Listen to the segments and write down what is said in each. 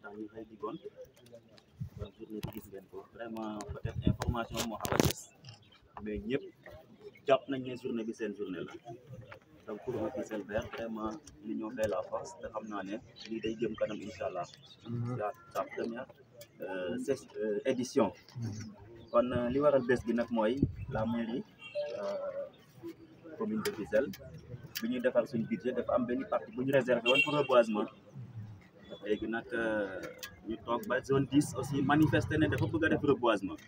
tax ñu xëy di gont donc journée bi gis ngeen ko vraiment peut-être information moo xaw a des mais ñëpp jàpp nañ ne journée bi seen journée la donc pour un Fissel vert vraiment l'union fait la force te xam naa ne lii day jëm kanam incha allah la sa première euh, ses- euh, édition kon euh, li waral bés bi nag mooy la mairie euh, commune de Fissel bi ñuy defar suñ budget dafa am benn partie bu ñu réservé woon pour reboisement léegi nag ñu toog ba zone 10 aussi manifesté ne dafa bëgg a def reboisement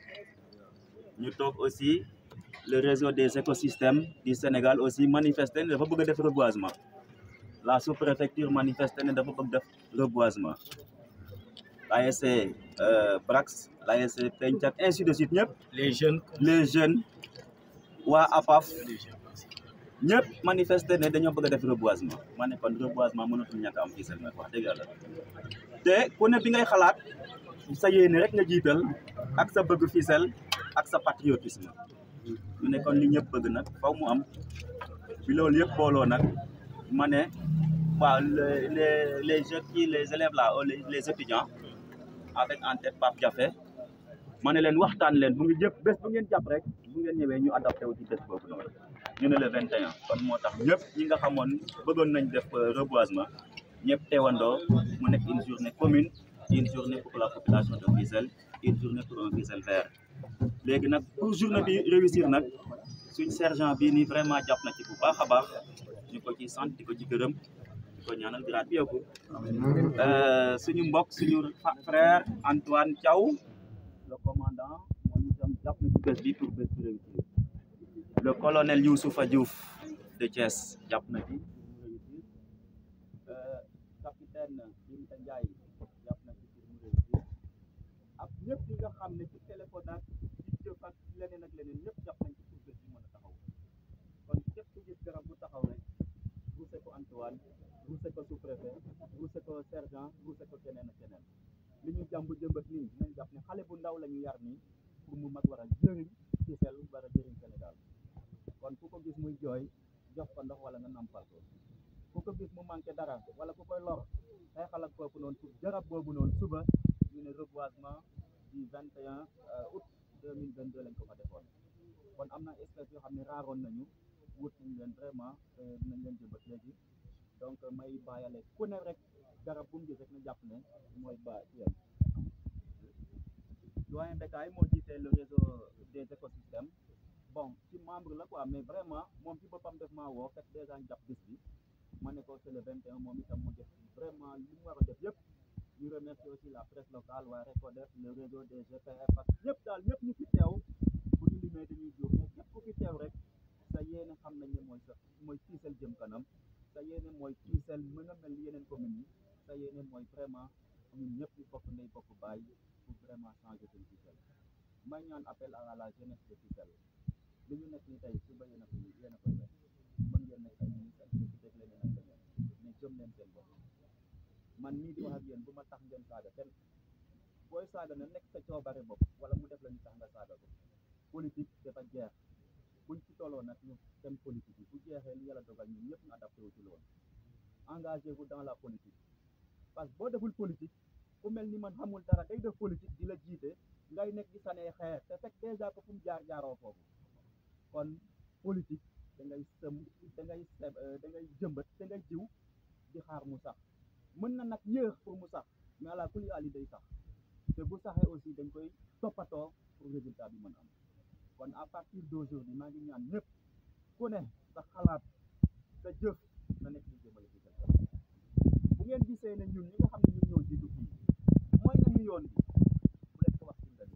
ñu toog aussi le réseau des écosystèmes du Sénégal aussi manifesté ne dafa bëgg a def reboisement la sous-préfecture manifesté ne dafa bëgg def reboisement l'ASC euh, Brax l'ASC Pencak ainsi de suite ñëpp les jeunes les jeunes waa APAF les jeunes aussi. ñëpp manifesté ne dañoo bëgg a def reboisement ma ne kon reboisement mënatul ñàkk a am Fissel nag wax dëgg yàlla te ku ne bi ngay xalaat sa yéene rek nga jiital ak sa bëgg Fissel ak sa patriotisme ñu ne kon li ñëpp bëgg nag faw mu am bi loolu yëpp booloo nag ma ne waaw les les les jeunes qui les élèves là ou les les étudiants avec en tête Pape Diafé ma ne leen waxtaan leen bu ngi jëpp bés bu ngeen jàpp rek bu ngeen ñëwee ñu adapté wu ci bés boobu noonu ñu ne le 21 kon moo tax ñëpp ñi nga xamoon bëggoon nañ def euh, reboisement ñëpp teewandoo mu nekk une journée commune une journée pour la population de Fissel une journée pour un Fissel vert léegi nag pour journée bi réussir nag suñ sergent bii nii vraiment jàpp na ci bu baax a baax ñu ko ci sant di ko ci gërëm di ko ñaanal grade bi yokku Euh, suñu mbokk suñu fa- frère Antoine Thiaw le commandant moom itam jàpp na ci bés bi pour bés bi réussir le colonel Youssoufa Diouf de Thiès jàpp na ci pour mu réussir Euh, capitaine Binta Ndiaye jàpp na ci pour mu réussir ak ñëpp ñi nga xam ne ci téléphone ak ci jëf ak leneen ak leneen ñëpp jàpp nañ ci pour bés bi mën a taxaw kon képp ku gis garab bu taxaw rek ruuse ko Antoine ruuse ko sous-préfet ruuse ko sergent ruuse ko keneen ak keneen li ñu jàmb jëmbat nii dinañ jàpp ne xale bu ndaw la ñu yar nii pour mu mag war a jëriñ Fissel war a jëriñ Sénégal kon ku ko gis muy jooy jox ko ndox wala nga nampal ko ku ko gis mu manqué dara wala ku koy lor xeexal ak kooku noonu pour jarab boobu noonu suba ñu ne reboisement du 21 août 2022 lañ ko fa defoon kon am na espèce yoo xam ne raaroon nañu wut nañ leen vraiment te dinañ leen jëmbat léegi donc may bàyyale ku ne rek garab bu mu gis rek na jàpp ne mooy ba yem doyen Bécaye moo jiite le réseau des écosystèmes bon ci membre la quoi mais vraiment moom ci boppam def maa woo fekk déjà ñu jàpp bis bi ma ne ko c'est le 21 moom itam mu def vraiment li mu war a def yëpp ñu remercier aussi la presse locale waa Recodef le réseau des GPF ak ñëpp daal ñëpp ñu fi teew bu ñu limee dañuy jóg mais képp ku fi teew rek sa yéene xam nañ ne mooy sa mooy Fissel jëm kanam sa yéene mooy Fissel mën a mel ni yeneen communes yi sa yéene mooy vraiment ñun ñëpp ñu bokk ndey bokk baay pour vraiment changer suñu Fissel may ñaan appel à la jeunesse de Fissel li ñu nekk ni tey suba yéen a ko yéen a koy def mën ngeen nekk ay ministre ak député ak leneen ak leneen mais gëm leen seen bopp man mii di wax ak yéen bu ma tax ngeen saaga kenn booy saaga na nekk sa coobare bopp wala mu def la ñu tax nga saaga ko politique dafa jeex buñ ci tolloo nag ñu dem politique yi bu jeexee li yàlla dogal ñun ñëpp ñu adapté wu ci loolu engagez-vous dans la politique parce que boo deful politique ku mel ni man xamul dara day def politique di la jiite ngay nekk di sanee xeer te fekk déjà ko fu mu jaar jaaroo foofu kon politique da ngay sëm da ngay seb da ngay jëmbat da ngay jiw di xaar mu sax mën na nag yéex pour mu sax mais àla kuli ali day sax te bu saxee aussi dañ koy toppatoo pour résultat bi mën am kon à partir d'aujourd'hui maa ngi ñaan ñëpp ku ne sa xalaat sa jëf na nekk di jëmale ci sa kanam bu ngeen gisee ne ñun ñi nga xam ne ñun ñoo jiitu fii mooy nañu yoon bi bu leen ko wax ci mbedd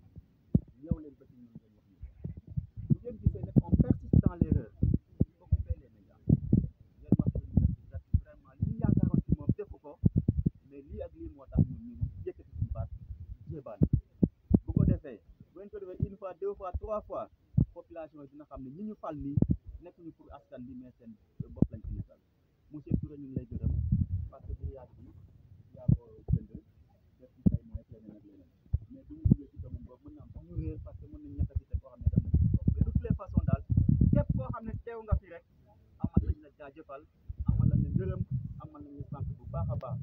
mi ñëw leen ba ci ñun ngeen wax ñu bu ngeen gisee ne on persiste dans l'erreur occupez les médias ngeen wax ñu ne vraiment li ñu yaakaaroon ci moom defu ko mais lii ak lii moo tax ñun ñu yëkkati suñu baat jéebaan bu ko defee bu ngeen ko defee une fois deux fois trois fois population yi dina xam ne ñi ñu fal nii nekkuñu pour askan bi mais seen bopp lañ ci nekkal monsieur Touré ñu ngi lay gërëm parce que grillage bi yaa ko jënd def ci say moyens leneen ak leneen mais bu ñu duggee ci commune boobu mën na am sax ñu réer parce que mën nañ ñàkk a cité koo xam ne dem nañ ci toog mais de toutes les façons daal képp koo xam ne teew nga fi rek amal lañ la jaajëfal amal lañ la gërëm amal lañ la sant bu baax a baax ma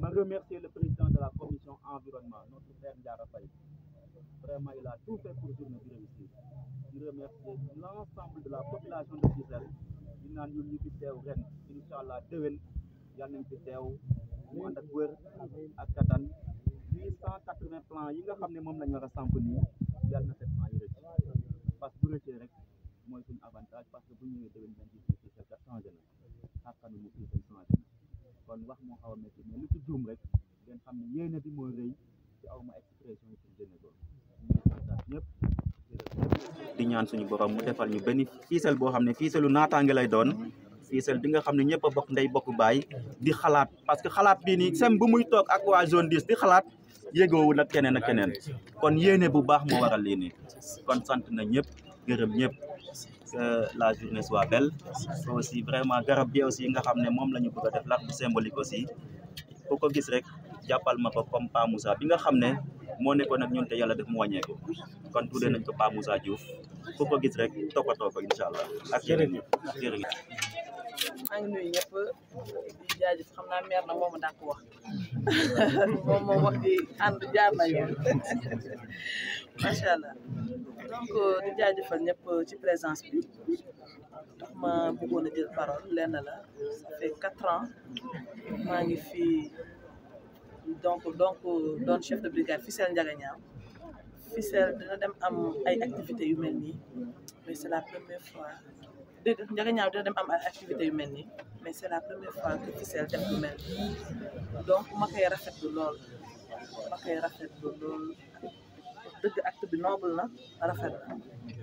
remercier le président de la commission environnement notre frère Ndiara Faye vraiment il a tout fait pour journée bi réussir di remercier l'ensemble de la population de Fissel di naan ñun ñu fi teew ren incha allah déwén yàlla nañ fi teew mu ànd ak wër ak kattan huit cent quatre-vingts plans yi nga xam ne moom lañ war a samp nii yàlla na sept cent yi rëcc parce que bu rëccee rek mooy suñu avantage parce que bu ñëwee déwén dañ gis ne Fissel kat changé na xàqanu mu Fissel changé na kon wax moo xaw a métti mais lu ci juum rek ngeen xam ne yéene bi mooy rëy ci aw ma expression yi pour génne loolu ñu ngi santaat ñëpp di ñaan suñu borom mu defal ñu benn Fissel boo xam ne Fisselu naataange lay doon Fissel bi nga xam ne ñëpp a bokk ndey bokk baay di xalaat parce que xalaat bii nii sem bu muy toog ak waa zone 10 di xalaat yégoowu nag keneen ak keneen kon yéene bu baax moo waral lii nii kon sant na ñëpp gërëm ñëpp que la journée soit belle aussi vraiment garab bi aussi nga xam ne moom la ñu bëgg a def l'arbre symbolique aussi ku ko gis rek jàppal ma ko comme Pa Moussa bi nga xam ne moo nekkoon ak ñun te yàlla def mu wàññeeku kon tuddee nañ ko Pa Moussa Diouf ku ko gis rek toppatoo ko incha allah ak yeneen ñi jërëjëf maa ngi nuyu ñëpp di jaajëf xam naa meer na moom a dàq wax moom moom wax di ànd jaar na yoon macha allah donc di jaajëfal ñëpp ci présence bi tax ma bëggoon a jël parole lenn la ça fait quatre ans maa ngi fii donc donc doon chef de brigade Fissel Ndiagañaaw Fissel dina dem am ay activités yu mel nii mais c'est la première fois dégg Ndiagañaaw dina dem am ay activités yu mel nii mais c'est la première fois que Fissel def lu mel nii donc ma koy rafetlu lool ma koy rafetlu lool dëgg acte bi noble na rafet na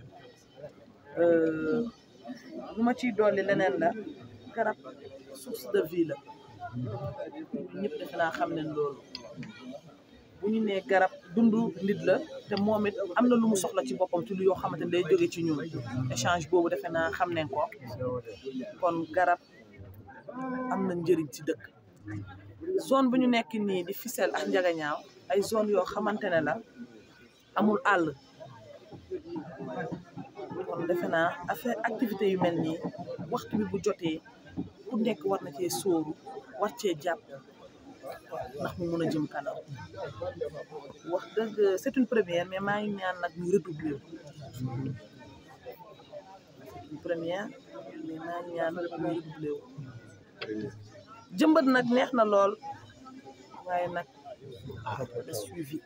lu ma ciy dolli leneen la garab source de vie la ñëpp defe naa xam ne loolu bu ñu nee garab dundu nit la te moom it am na lu mu soxla ci boppam ci lu yoo xamante ne day jóge ci ñun échange boobu defe naa xam nañ ko kon garab am na njëriñ ci dëkk zone bu ñu nekk nii di Fissel ak Ndiagañaaw ay zone yoo xamante ne la amul àll kon defe naa affaire activité yu mel nii waxtu bi bu jotee ku nekk war na cee sóoru war cee jàpp ndax mu mun a jëm kanam wax dëgg c'est une première mais maa ngi ñaan nag ñu redoubler wu c'est une première mais maa ngi ñaan ñu redoubler wu jëmbat nag neex na lool waaye nag le suivi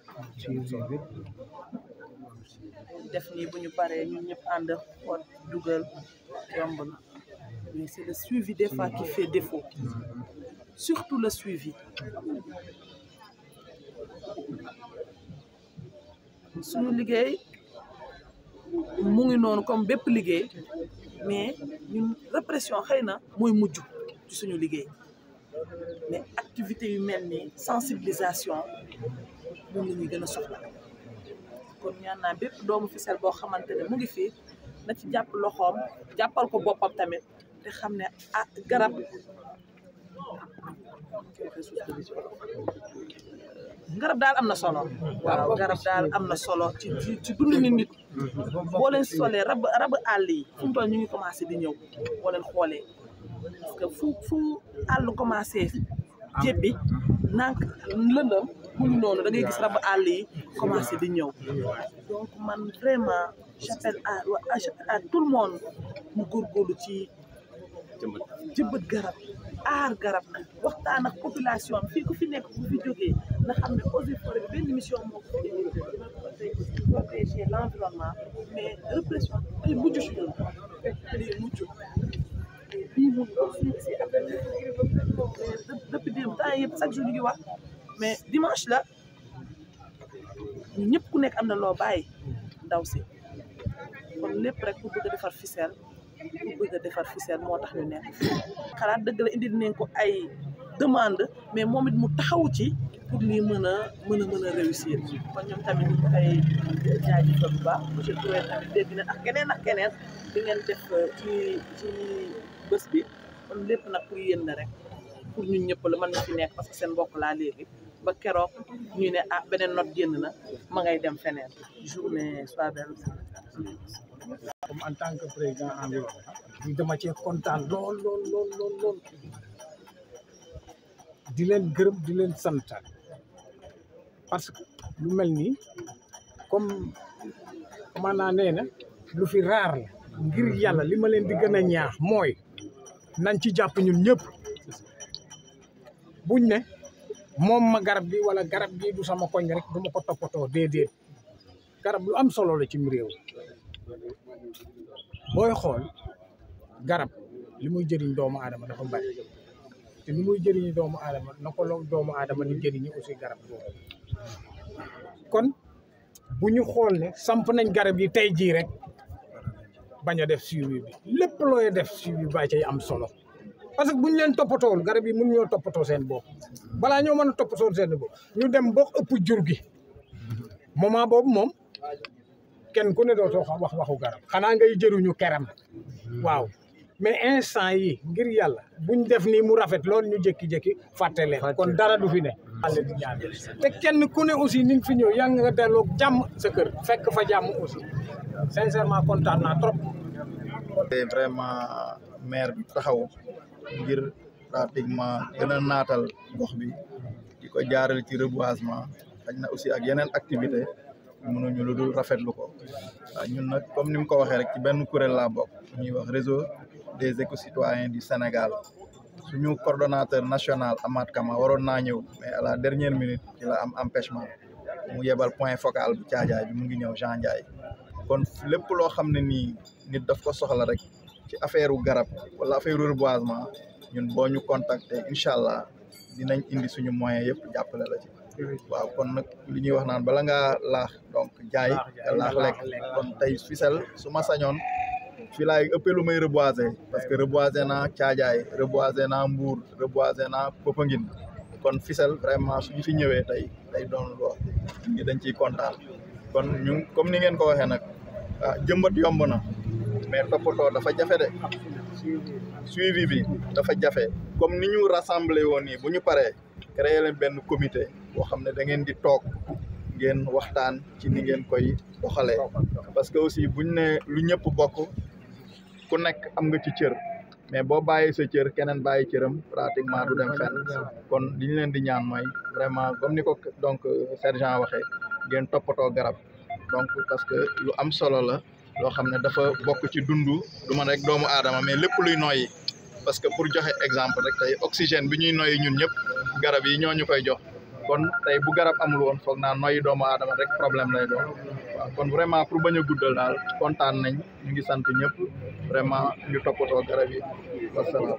def nii bu ñu paree ñun ñëpp ànd xoot dugal yomb na mais c'est le suivi des fois qui fait défaut surtout le suivi suñu liggéey mu ngi noonu comme bépp liggéey mais ñun répression xëy na mooy mujj ci suñu liggéey mais activité yu mel ni sensibilisation moom la ñuy gën a soxla kon ñaan naa bépp doomu Fissel boo xamante ne mu ngi fii na ci jàpp loxoom jàppal ko boppam tamit te xam ne ah garab garab daal am na solo waaw garab daal am na solo ci ci ci dundu nit nit boo leen solee rab rab àll yi fu mu toll ñu ngi commencé di ñëw boo leen xoolee parce que fu fu àll commencé jébbi nank lëndëm mu ngi noonu da ngay gis rab àll yi commencé di ñëw donc man vraiment j'appelle à à tout le monde mu góorgóorlu ci jëmbat garab aar garab waxtaan ak population am fii ku fi nekk bu fi jógee nga xam ne eaux et forêt bi benn mission moo ko indi protéger l'environnement mais répression day mujj si ñun day mujj bii mun ko fii si depuis démb temps yëpp chaque jour ñu ngi wax mais dimanche la ñëpp ku nekk am na loo bàyyi ndaw si kon lépp rek pour bëgg a defar Fissel pour bëgg a defar Fissel moo tax ñu nekk fii xalaat dëgg la indi nañ ko ay demande mais moom it mu taxawu ci pour lii mën a mën a mën a réussir kon ñoom tamit ñu koy jaajëfal bu baax monsieur Touré tamit dégg na ak keneen ak keneen di ngeen def ci ci bés bi kon lépp nag pour yéen la rek pour ñun ñëpp la man mi fi nekk parce que seen mbokk laa léegi ba keroog ñu ne ah beneen note génn na ma ngay dem feneen journée soit belle comme en tant que président environnement dama cee kontaan lool lool lool lool lool di leen gërëm di leen sant parce que lu mel nii comme maanaa nee na lu fi raar la ngir yàlla li ma leen di gën a ñaax mooy nañ ci jàpp ñun ñëpp buñ ne moom ma garab bi wala garab gi du sama koñ rek du ma ko toppatoo déedéet garab lu am solo la cim réew booy xool garab li muy jëriñ doomu aadama dafa bari te li muy jëriñu doomu aadama na ko loolu doomu aadama ni jëriñu aussi garab boobu kon bu ñu xool ne samp nañ garab yi tey jii rek bañ a def suivi bi lépp looy def suivi ba cay am solo parce que bu ñu leen toppatool garab yi mun ñoo toppatoo seen bopp balaa ñoo mën a toppatoo seen bopp ñu dem ba ëpp jur gi moment boobu moom kenn ku ne dootoo wax waxu garab xanaa ngay jëruñu keram waaw mais instant yi ngir yàlla buñ def nii mu rafet loolu ñu jékki-jékki fàtte leen kon dara du fi ne àlle di ñaan te kenn ku ne aussi ni nga fi ñëw yaa nga delloo jàmm sa kër fekk fa jàmm aussi sincèrement kontaan naa trop te vraiment maire bi taxaw ngir pratiquement gën a naatal gox bi di ko jaarale ci reboisement xaj na aussi ak yeneen activité mënuñu lu dul rafetlu ko waaw ñun nag comme ni mu ko waxee rek ci benn kuréel laa bokk ñuy wax réseau des éco-citoyens du Sénégal suñu coordonnateur national Amath Kama waroon naa ñëw mais à la dernière minute ci la am empêchement mu yebal point focal bu caajaay bi mu ngi ñëw Jean Ndiaye kon lépp loo xam ne nii nit daf ko soxla rek ci affaire garab wala affaire reboisement ñun boo ñu contacter incha allah dinañ indi suñu moyen yëpp jàppale la ci waaw kon nag li ñuy wax naan bala ngaa laax donc jaay nga laax lekk kon tey Fissel su ma sañoon fii laay ëppee lu may reboiser parce que reboiser naa caajaay reboiser naa mbuur reboiser naa Popenguine kon Fissel vraiment suñu fi ñëwee tey day doon loo ñi dañ ciy kontaan kon ñu comme ni ngeen ko waxee nag ah jëmbat yomb na mais toppatoo dafa jafe de suivi bi dafa jafe comme ni ñu rassemblé woon nii bu ñu paree créer leen benn comité boo xam ne da ngeen di toog ngeen waxtaan ci ni ngeen koy doxalee parce que aussi buñ ne lu ñëpp bokk ku nekk am nga ci cër mais boo bàyyee sa cër keneen bàyyi cëram pratiquement du dem fenn kon li ñu leen di ñaan mooy vraiment comme ni ko donc sergent waxee ngeen toppatoo garab donc parce que lu am solo la loo xam ne dafa bokk ci dundu du man rek doomu aadama mais lépp luy noyyi parce que pour joxe exemple rek tey oxygène bi ñuy noyyi ñun ñëpp garab yi ñoo ñu koy jox kon tey bu garab amul woon foog naa noyyi doomu aadama rek problème lay doon waaw kon vraiment pour bañ a guddal daal kontaan nañ ñu ngi sant ñëpp vraiment ñu toppatoo garab yi wasalaam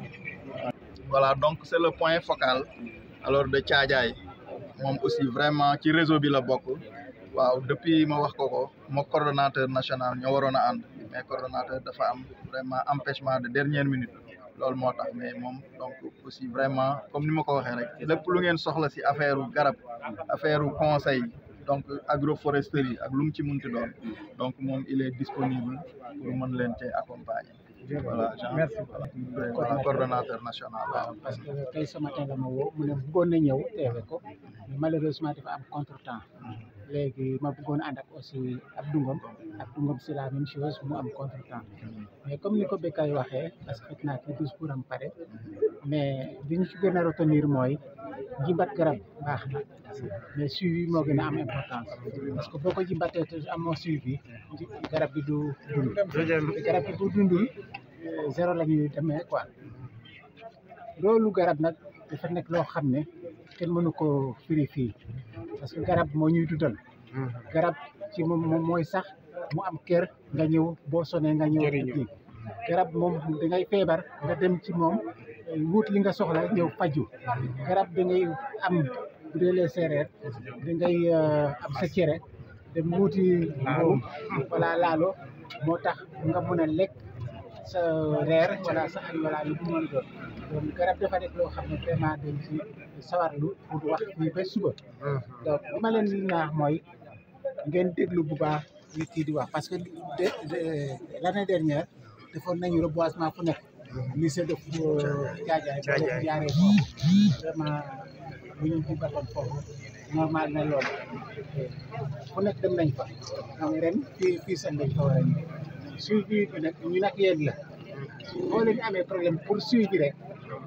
voilà donc c'est le point focal alors de Thiadiaye moom aussi vraiment ci réseau bi la bokk waaw depuis ma wax ko ko moo coordonnateur national ñoo waroon a ànd mais coordonnateur dafa am vraiment empêchement de dernière minute loolu moo tax mais moom donc aussi vraiment comme ni ma ko waxee rek lépp lu ngeen soxla si affaire garab affaire conseil donc agroforesterie ak lu mu ci munti doon donc moom il est disponible pour mën leen cee accompagner voilà Jean merci voilà coordonnateur national waaw parce que tey ce matin la ma woo mu ne bëggoon na ñëw teewe ko mais malheureusement dafa am contretemps léegi ma bëggoon ànd ak aussi Abdou Ngom Abdou Ngom c'est la même chose mu am contretemps mais comme ni ko Bekay waxee parce que fekk naa ci discours am pare mais li ñu ci gën a retenir mooy jimbat garab baax na mais suivi moo gën a am importance parce que boo ko jimbatee te amoo suivi garab bi du dund te garab bi bu dundul zéro la ñuy demee quoi loolu garab nag dafa nekk loo xam ne kenn mënu ko firi fii parce que garab moo ñuy dundal garab ci moom moom mooy sax mu am kër nga ñëw boo sonee nga ñëw ji garab moom da ngay feebar nga dem ci moom wut li nga soxla ñëw faju garab da ngay am bu dee les séeréer da ngay am sa cere dem wuti mbuum wala laalo moo tax nga mën a lekk sa reer wala sa añ wala lu mu mën doon donc garab dafa nekk loo xam ne vraiment dañ ci sawarlu pour wax fii ba suba donc li ma leen di ñaax mooy ngeen déglu bu baax li kii di wax parce que de l'année dernière defoon nañu reboisement fu nekk lycée de Thiadiaye boo jaaree foofu vraiment bu ñu ci batoon foofu normal na loolu fu nekk dem nañ fa donc ren fii fii seen lañ ko war a suivi bi nag ñu nag yéen la boo leen amee problème pour suivi rek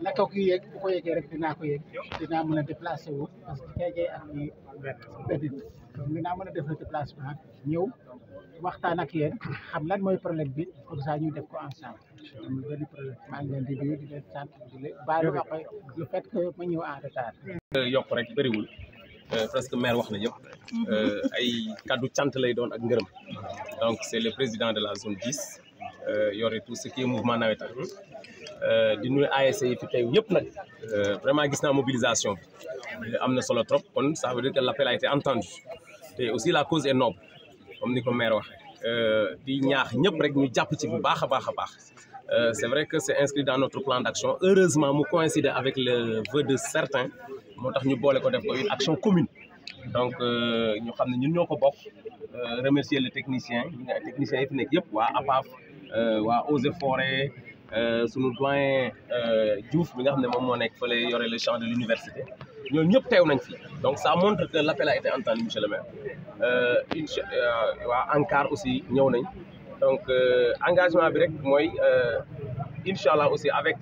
naka ko yéeg bu ko yéegee rek dinaa ko yéeg dinaa mën a déplacé wu parce que keegee ak ni benn donc dinaa mën a def le déplacement ñëw waxtaan ak yéen xam lan mooy problème bi comme ça ñu def ko ensemble amul benn problème maa ngi leen di nuyu di leen sant di leen baalu wax le fait que ma ñëw en retard. yokk rek bëriwul presque maire wax na yëpp ay kaddu cant lay doon ak ngërëm donc c'est le président de la zone 10 yore tout ce qui est mouvement nawetaan di nuyu ASC yi fi tey yëpp nag vraiment gis naa mobilisation bi am na solo trop kon ça veut dire que l'appel a été entendu te aussi la cause est noble comme ni ko maire waxee di ñaax ñëpp rek ñu jàpp ci bu baax a baax a baax c'est vrai que c'est inscrit dans notre plan d'action heureusement mu coïncide avec le vœu de certains moo tax ñu boole ko def ko une action commune donc ñu xam ne ñun ñoo ko bokk remercier le technicien ñi nga techniciens yi fi nekk yëpp waa APAF waa Eaux et Forêts sunu doyen Diouf bi nga xam ne moom moo nekk fële yore le champ de l'université ñooñu ñëpp teew nañ fi donc ça montre que l'appel a été entendu monsieur le maire incha waa ANCAR aussi ñëw nañ donc engagement bi rek mooy incha allah aussi avec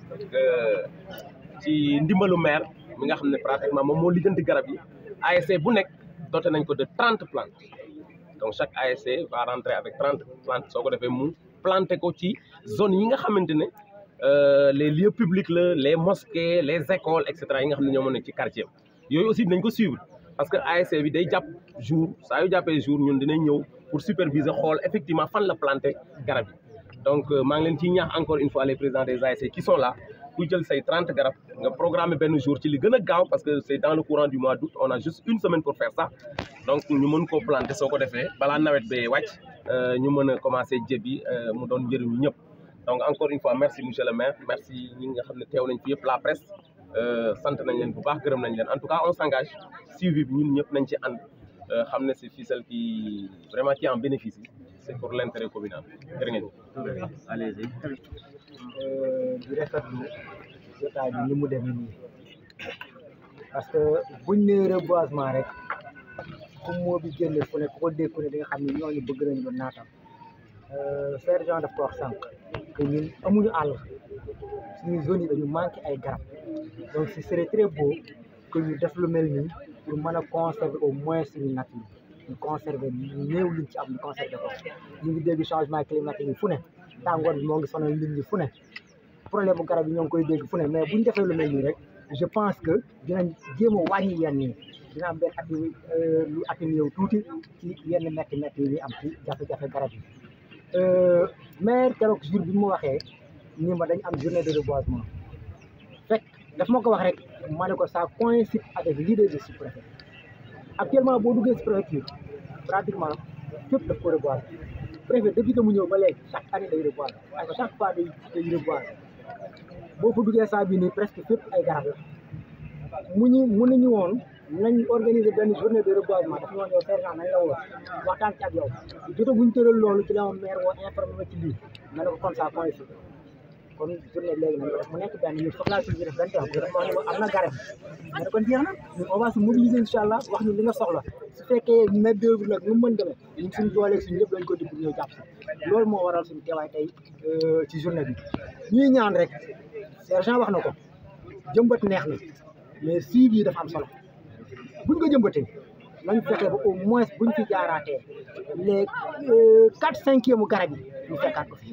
ci ndimbalu maire mi nga xam ne pratiquement moom moo lijjanti garab yi ASC bu nekk doté nañ ko de trente plantes donc chaque ASC va rentrer avec trente plantes soo ko defee mu planté ko ci zone yi nga xamante ne les lieux publics la les mosquées les écoles et cetera yi nga xam ne ñoo mën nekk ci quartier yooyu aussi dinañ ko suivre parce que ASC bi day jàpp jour saa yu jàppee jour ñun dinañ ñëw pour superviser xool effectivement fan la planté garab yi donc maa ngi leen ciy ñaax encore une fois les présidents des ASC qui sont là ku jël say trente garab nga programmer benn jour ci li gën a gaaw parce que c'est dans le courant du mois d'août on a juste une semaine pour faire ça donc ñu mën koo planter soo ko defee balaa nawet bee wàcc ñu mën a commencer jébi mu doon njëriñu ñëpp donc encore une fois merci monsieur le maire merci ñi nga xam ne teew nañ fi yëpp la presse sant nañ leen bu baax gërëm nañ leen en tout cas on s'engage suivi bi ñun ñëpp nañ ci ànd xam ne c'est ficelle qui vraiment qui en bénéficie c'est pour l'intérêt communal jërë ngeen allez-y di rafetlu jotaay bi ni mu demee nii parce que buñ nee reboisement rek fu moo bi génne fu ne ku ko dégg ne di nga xam ne ñooñu bëgg nañ lu naatam sergent daf ko wax sànq que ñun amuñu àll suñu zone yi dañu manqué ay garab donc ce serait très beau que ñu def lu mel nii pour mën a conserver au moins suñu nature ñu conserver néew liñ ci am ñu conserver ko ñu ngi dégg changement climatique yi fu ne tàngoor bi moo ngi sonal nit ñi fu ne problème bu garab yi ñoo ngi koy dégg fu ne mais bu ñu defee lu mel nii rek je pense que dinañ jéem a wàññi yenn yi dina am benn atti lu atténué tuuti ci yenn métti métti yi ñuy am ci jafe-jafe garab yi maire keroog jour bi mu waxee ni ma dañ am journée de reboisement fekk daf ma ko wax rek ma ne ko ça coïncide avec l'idée de sous-préfet actuellement boo duggee si préfecture pratiquement fépp daf ko reboiser préfet depuis que mu ñëw ba léegi chaque année day reboiser parce que chaque fois day day reboiser boo fa duggee saa bi nii presque fépp ay garab la mu ñu mu nañu woon nañ organiser benn journée de reboisement daf ñoo ñëw sergent nañ la woo waxtaan ci ak yow jotaguñ tëral loolu ci la ma maire woo informé ma ci lii ma ne ko comme ça coïncide kon journée léegi nañ ko def mu nekk benn ñun foog laa si def benn temps dafa wax ne ma am na garab ma ne kon jeex na ñun on va se mobiliser incha allah wax ñu li nga soxla su fekkee main d'œuvre nag nu mu mën demee ñun suñu dooleeg suñu lépp lañ ko di pour ñëw jàpp si loolu moo waral suñu teewaay tey ci journée bi ñuy ñaan rek sergent wax na ko jëmbat neex na mais suivi yi dafa am solo buñ ko jëmbatee nañ fexe ba au moins buñ fi jaaraatee les quatre cinquième garab yi ñu fekkaat ko fi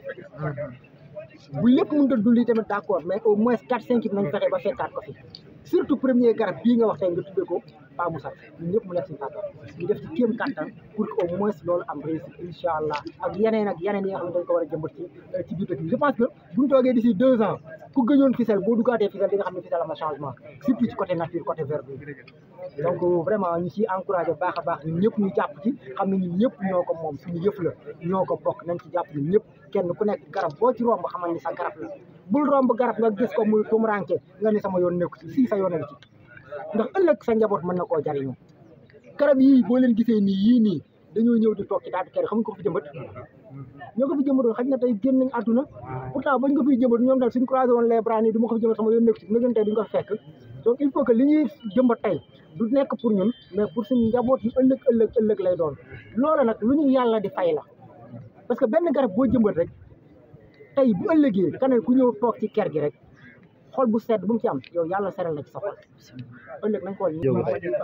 bu lépp mënut a dulli tamit d' accord mais au moins quatre cinq yi nañ fexe ba fekkaat ko fi surtout premier garab bii nga wax tey nga tuddee ko Pa Moussa ñun ñëpp mu nekk si kàttan ñu def ci kéem kàttan pour que au moins loolu am réussite incha allah ak yeneen ak yeneen yi nga xam ne dañ ko war a jëmbat ci ci biir dëkk bi je pense que bu ñu toogee d'ici deux ans ku gëñoon ficelle boo duggaatee ficelle di nga xam ne ficelle am na changement surtout ci côté nature côté verdure donc vraiment ñu ciy encouragé baax a baax ñun ñëpp ñu jàpp ci xam ne ñun ñëpp ñoo ko moom suñu yëf la ñoo ko bokk nañ ci jàpp ñun ñëpp kenn ku nekk garab boo ci romb xamal ni sa garab la bul romb garab nga gis ko muy tumuranke nga ni sama yoon nekku ci si sa yoon a ngi ci ndax ëllëg sa njaboot mën na koo jariñoo garab yii boo leen gisee nii yii nii dañoo ñëw di toog ci daal di kër xam nga ko fi jëmbat ñoo ko fi jëmbatoon xaj na tey génn nañ àdduna pourtant bañ ko fiy jëmbat ñoom daal suñ croisé woon les bras nii du ma ko fi jëmbat sama yoon nekku ci na gën tey duñ ko fi fekk donc il faut que li ñuy jëmbat tey du nekk pour ñun mais pour suñu njaboot yi ëllëg ëllëg ëllëg lay doon loola nag lu ñu yàlla di fay la parce que benn garab boo jëmbat rek tey bu ëllëgee keneen ku ñëw toog ci ker gi rek xol bu sedd bu mu ci am yow yàlla seral la ci sa xol ëllëg nañ xool ñu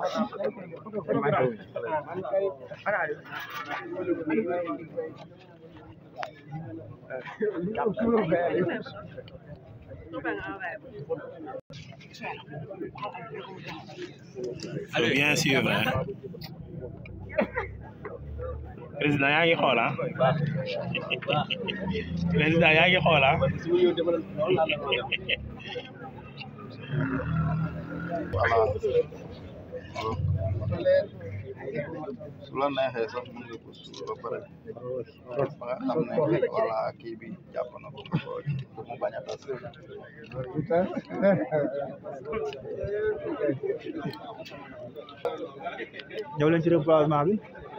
faut bien suivre hein. président yaa ngi xool ah président yaa ngi xool ah su la neexee sax mën nga ko suul ba pare ba nga xam ne voilà kii bi jàpp na ko ko pour mu bañ a tas ñëw leen ci reboisement bi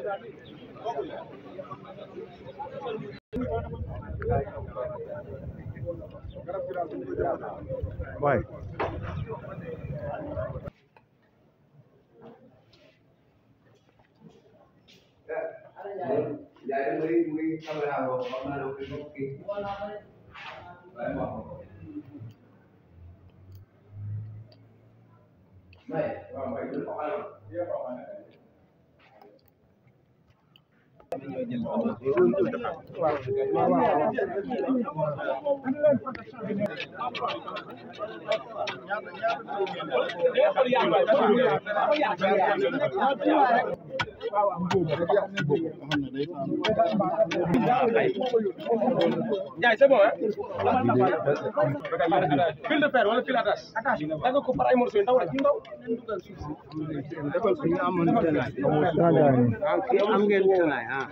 waay Ndiaye c'est bon hein fil de fer wala fil attache da nga ko par ay morceaux yu ndaw rek yu ndaw am ngeen tenaay ah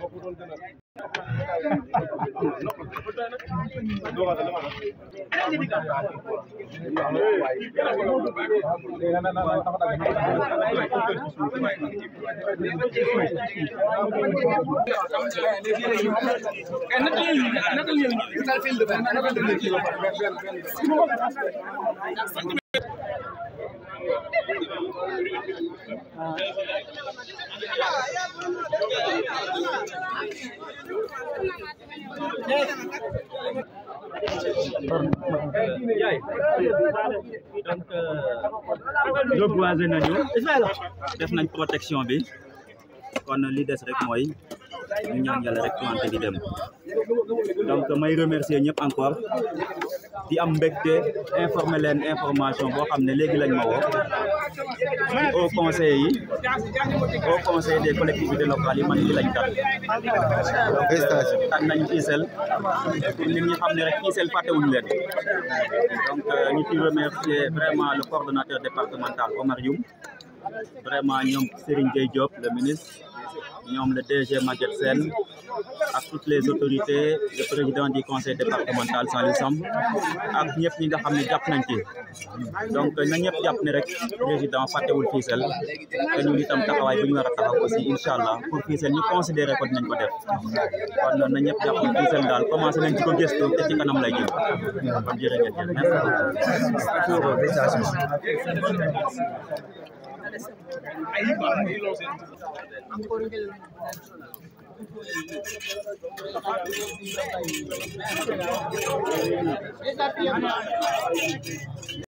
donc reboiser nañu def nañ protection bi kon li des rek mooy ñu ñaan yàlla rek planté di dem donc may remercier ñëpp encore di am mbégte informer leen information boo xam ne léegi lañ ma woo au conseil yi au conseil des collectivités locales yi man li lañ tat tat nañ ISEL pour nit ñi xam ne rek ISEL fàttewuñu leen donc ñu ci remercier vraiment le coordonnateur départemental Omar Youm vraiment ñoom Serigne Gueye Diop le ministre ñoom le DG Maguette Sène ak toutes les autorités le président du conseil départemental Saliou Samb ak ñëpp ñi nga xam ne jàpp nañ ci donc na ñëpp jàpp ne rek président fàttewul Fissel te ñun itam taxawaay bu ñu war a taxaw aussi incha allah pour Fissel ñu considéré ko dinañ ko def kon na ñëpp jàpp ne Fissel daal commencé nañ ci ko gëstu te ci kanam lay jëm kon jërë ngeen jëf merci